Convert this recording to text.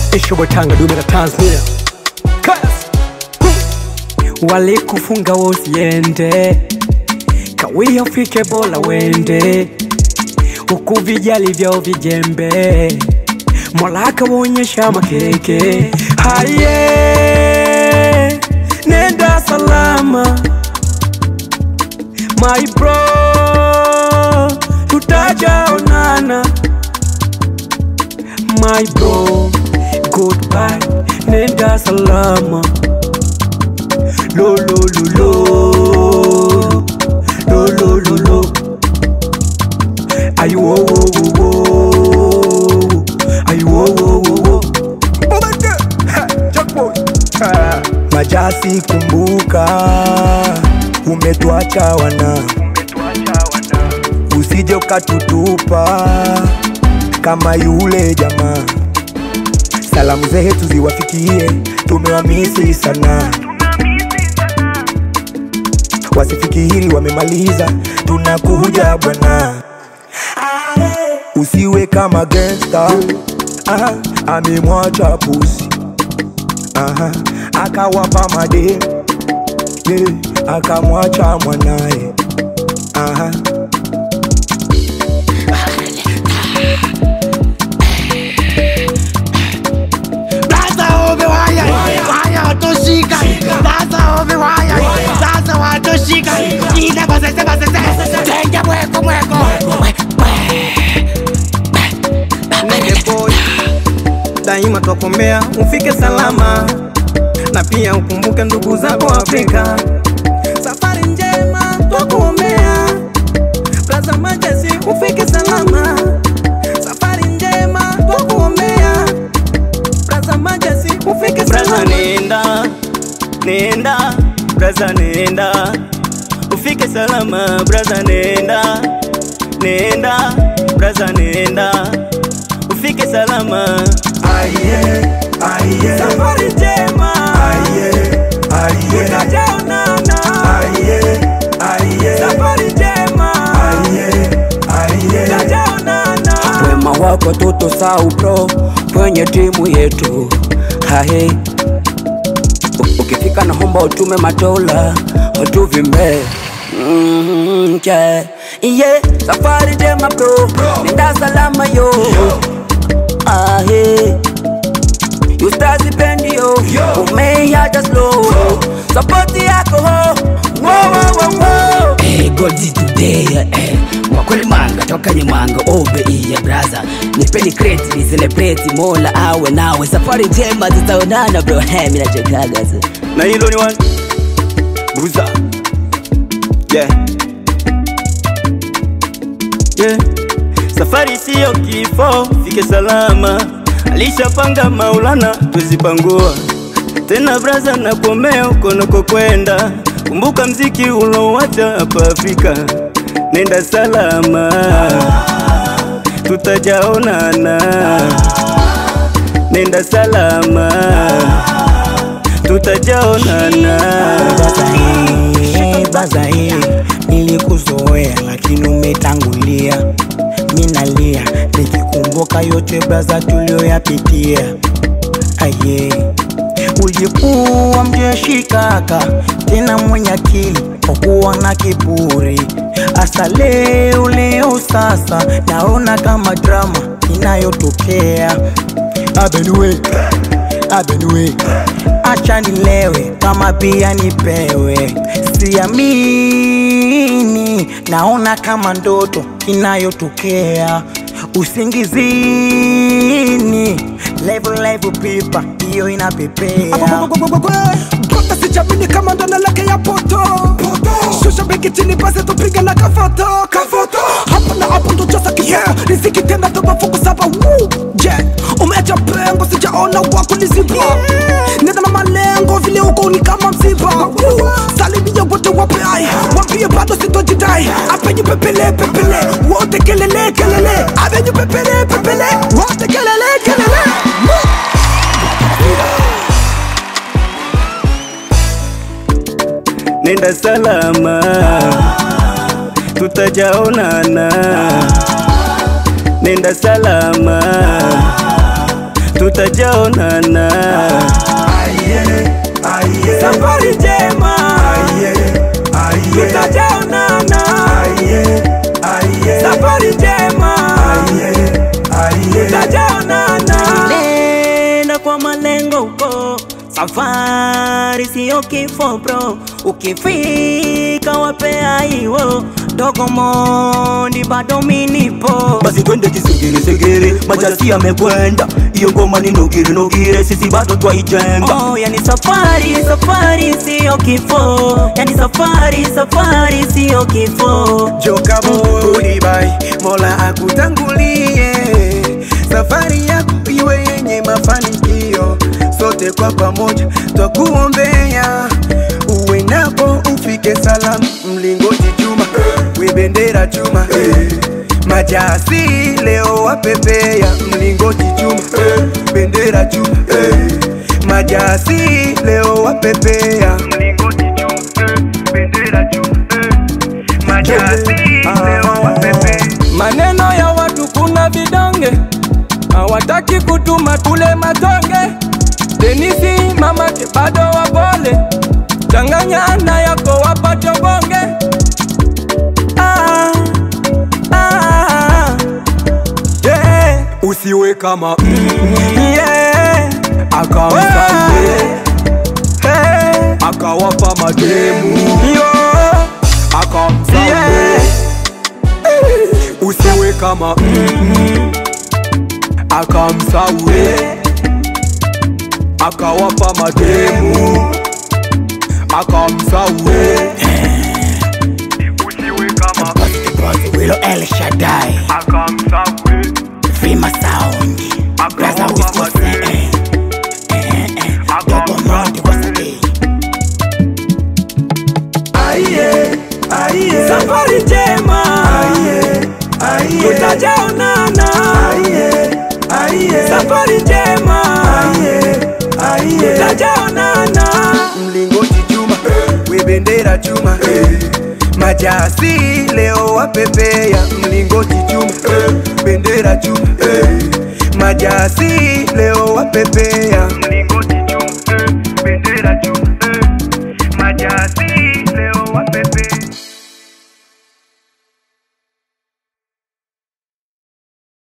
ishobotanga dume la Tanzania Kas. walikufunga wosiende kawia ufike bola wende huku vijali vyao vijembe mola akawaonyesha makeke haye nenda salama my bro tutajaonana my bro goodbye nenda salama lo lo lo lo lo lo lo lo ayu wo wo wo wo ayu wo wo wo wo Obeke Ha, jackpot Ha. Majasi kumbuka, umetuacha wana, usije ukatutupa kama yule jamaa. Salamu zetu ziwafikie, tumewamisi sana, wasifikiri wamemaliza, tunakuja bwana. Usiwe kama gangsta, ah, amemwacha pusi Aha, akawapa made yeah, akamwacha mwanaye Aha. Sasa ove waya waya watoshika Sasa ove waya sasa watoshika Ina basese basese Tenja mweko mweko Nige boy daima twakomea ufike salama na pia ukumbuke ndugu zako Afrika. Safari njema twakuombea, Plaza Majesty ufike salama. Safari njema twakuombea, Plaza Majesty ufike Braza salama. nenda, nenda, braza nenda, ufike salama, braza nenda, nenda, braza nenda, ufike salama. Aye, aye, Safari njema aye, aye, tutajaonana. aye, aye, Safari njema aye, aye. tutajaonana. wema wako tutosahau bro kwenye timu yetu hahe U- ukifika na homba utume matola utuvimbe Mm, yeah. yeah. safari jema bro nenda salama yo ahe ustazipendio umeiacha slow sapoti yako ho Wo, wo, wo, wo. Eh, Goldi today eh, wakweli manga toka ni mwanga obe iya braza nipeni kreti ni celebrate mola awe nawe safari njema tutaonana bro hey, mimi nachokaga sasa Na hilo ni one Bruza Yeah Yeah Safari siyo kifo, fike salama Alishapanga Maulana, tuzipangua tena braza na kuomea uko nakokwenda Kumbuka mziki ulowacha hapa Afrika Nenda salama Tutajaonana Nenda salama Tutajaonana Bazae, bazae, nilikuzoea lakini umetangulia, minalia nikikumbuka yote braza tulioyapitia. Aye, ulikuwa mjeshi kaka, tena mwenye akili kwa kuwa na kiburi. Asa leo leo sasa naona kama drama inayotokea. Abenue, abenue, acha nilewe kama pia nipewe. Siamini, naona kama ndoto inayotokea usingizini. Level level pipa hiyo inapepea. Mpaka sijamini kama ndo naelekea poto shusha begi chini basi tupige na kafoto kafoto hapo na hapo ndo jasa kifaa riziki tena toba fungu saba Woo! je umeacha pengo sijaona wako liziba nenda na malengo vile uko ni kama msiba Woo! salimia wote wapeai wambie bado sitojidai apenyu pepele pepele wote kelele kelele apenyu pepele pepele wote kelele kelele Woo! nenda salama, tutajaonana. Nenda salama, tutajaonana Aye, aye, safari njema aye, aye, tutajaonana aye, aye, safari njema aye, aye. tutajaonana nenda kwa malengo huko safari siyo kifo bro ukifika wapea hiwo dogo mondi bado minipo basi twende kisegere segere majasi yamekwenda hiyo ngoma ni nugire nugire sisi bado twaijenga Oh, yani safari safari siyo kifo yani safari safari siyo kifo joka buribai mola akutangulie safari yako iwe yenye mafanikio sote kwa pamoja twakuombea uwe napo ufike salamu mlingoti chuma we bendera chuma majasi leo wapepea mlingoti chuma bendera chuma majasi leo wapepea mlingoti chuma bendera chuma majasi leo wapepea maneno ya watu kuna vidonge hawataki kutuma tule matonge denisi mamake bado wapole changanyana yako wapate bonge ah, ah, yeah. usiwe kama yeah. akamsaidia hey. akawapa mademu yo akamsaidia usiwe kama akamsaue akawapa mademu akamsaue Wilo El Shaddai Vima Sound Braza Wiskose eh, eh, eh, Dogo Mondi Wasabi Aye, aye, safari njema aye, aye, tutajaonana aye, aye, safari njema aye, aye. tutajaonana Mlingoti chuma, we bendera chuma, majasi leo wapepea. Mlingoti chuma, bendera chuma, majasi leo wapepea.